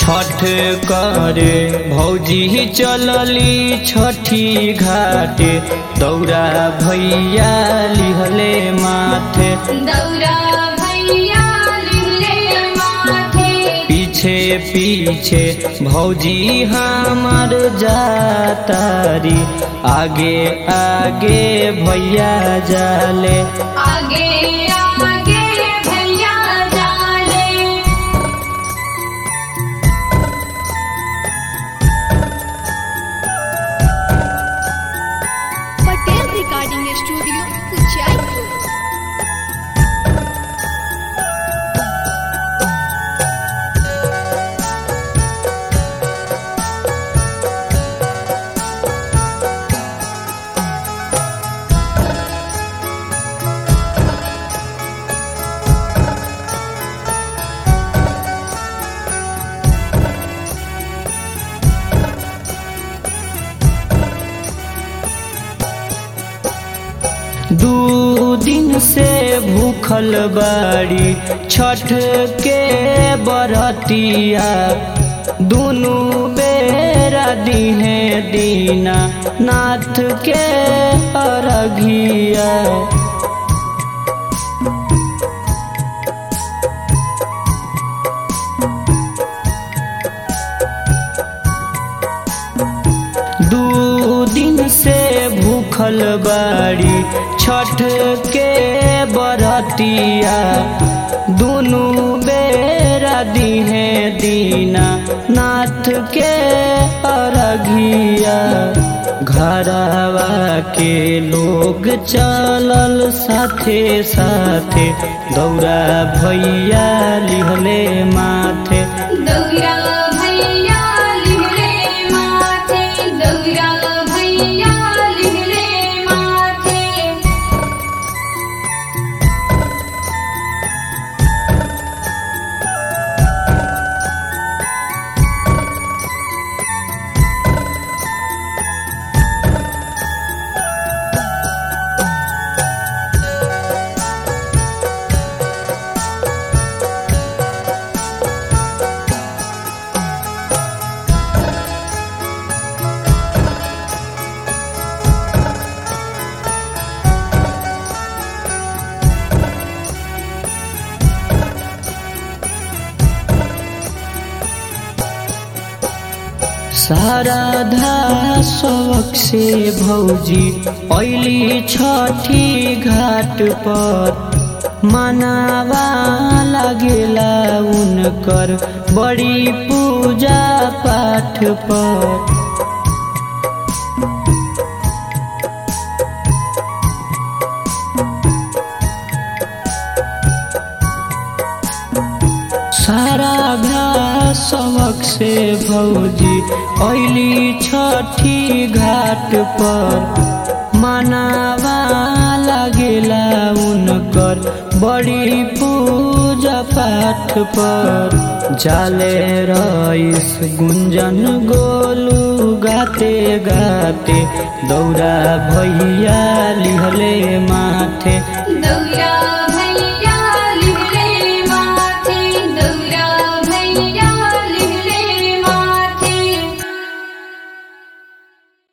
छठ करे भौजी चलली छठी घाटे दौरा भैया लिहले माथे दौरा भैया लिहले माथे पीछे पीछे भौजी हमार जातारी आगे आगे भैया जाले आगे आगे भैया जाले पटेल रिकॉर्डिंग स्टूडियो उज्जैन दू दिन से भूखल बाड़ी छठ के बरतिया दुनु बेरा दिने दीना नाथ के अरघिया दू दिन से भूखल बाड़ी छठ के बरतिया दुनु बेरा दिने दीना नाथ के अरघिया घरवा के लोग चलल साथे साथे दौरा भैया लिहले माथे दौरा भैया लिहले माथे दौरा भैया लिहले माथे शारदा शौक से भौजी ऐली छठी घाट पर मनावा लागेला उनकर बड़ी पूजा पाठ पर सारा सबक से भौजी ऐली छठी घाट पर मनावा लागेला उनकर बड़ी पूजा पाठ पर जाले रईस गुंजन गोलू गाते गाते दौरा भैया लिहले मा